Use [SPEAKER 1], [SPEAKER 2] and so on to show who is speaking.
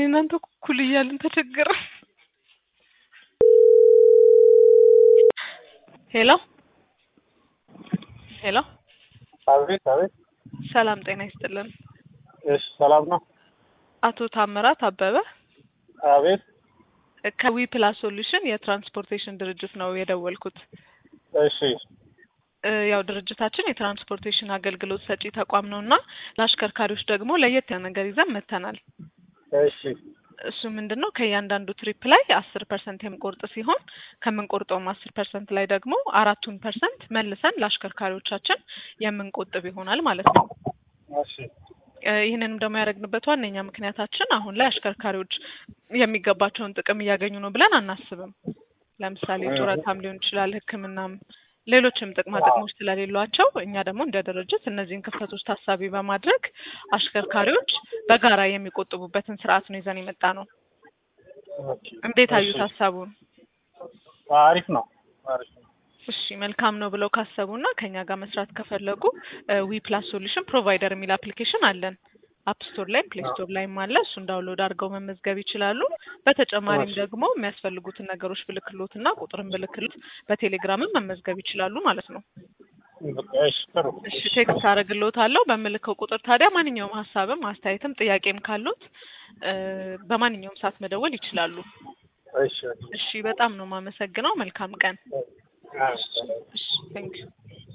[SPEAKER 1] እናንተ እኩል እያልን ተቸገረ። ሄሎ ሄሎ፣
[SPEAKER 2] አቤት አቤት።
[SPEAKER 1] ሰላም ጤና ይስጥልን።
[SPEAKER 2] እሺ ሰላም ነው።
[SPEAKER 1] አቶ ታምራት አበበ
[SPEAKER 2] አቤት።
[SPEAKER 1] ከዊ ፕላስ ሶሉሽን የትራንስፖርቴሽን ድርጅት ነው የደወልኩት።
[SPEAKER 2] እሺ
[SPEAKER 1] እ ያው ድርጅታችን የትራንስፖርቴሽን አገልግሎት ሰጪ ተቋም ነው እና ለአሽከርካሪዎች ደግሞ ለየት ያለ ነገር ይዘን መጥተናል።
[SPEAKER 2] እሺ
[SPEAKER 1] እሱ ምንድን ነው ከእያንዳንዱ ትሪፕ ላይ አስር ፐርሰንት የምንቆርጥ ሲሆን ከምንቆርጠውም አስር ፐርሰንት ላይ ደግሞ አራቱን ፐርሰንት መልሰን ለአሽከርካሪዎቻችን የምንቆጥብ ይሆናል ማለት ነው።
[SPEAKER 2] እሺ
[SPEAKER 1] እ ይህንንም ደግሞ ያደረግንበት ዋነኛ ምክንያታችን አሁን ላይ አሽከርካሪዎች የሚገባቸውን ጥቅም እያገኙ ነው ብለን አናስብም። ለምሳሌ ጡረታም ሊሆን ይችላል፣ ሕክምናም ሌሎችም ጥቅማ ጥቅሞች ስለሌሏቸው እኛ ደግሞ እንደ ድርጅት እነዚህን ክፍተቶች ታሳቢ በማድረግ አሽከርካሪዎች በጋራ የሚቆጥቡበትን ስርዓት ነው ይዘን የመጣ ነው።
[SPEAKER 2] ኦኬ።
[SPEAKER 1] እንዴት አዩት
[SPEAKER 2] እሺ።
[SPEAKER 1] ሀሳቡን?
[SPEAKER 2] አሪፍ ነው አሪፍ ነው።
[SPEAKER 1] እሺ መልካም ነው ብለው ካሰቡና ከኛ ጋር መስራት ከፈለጉ ዊ ፕላስ ሶሉሽን ፕሮቫይደር የሚል አፕሊኬሽን አለን። አፕ ስቶር ላይም ፕሌይ ስቶር ላይም አለ። እሱን ዳውንሎድ አድርገው መመዝገብ ይችላሉ። በተጨማሪም
[SPEAKER 2] እሺ።
[SPEAKER 1] ደግሞ የሚያስፈልጉትን ነገሮች ብልክሎት እና ቁጥርን ብልክሎት በቴሌግራምም መመዝገብ ይችላሉ ማለት ነው።
[SPEAKER 2] በቃ እሺ ጥሩ።
[SPEAKER 1] እሺ ቴክስት አደርግልዎታለሁ። በምልከው ቁጥር ታዲያ ማንኛውም ሀሳብም አስተያየትም ጥያቄም ካሉት እ በማንኛውም ሰዓት መደወል ይችላሉ።
[SPEAKER 2] እሺ
[SPEAKER 1] እሺ በጣም ነው የማመሰግነው። መልካም ቀን።
[SPEAKER 2] እሺ።
[SPEAKER 1] እሺ ቴንክ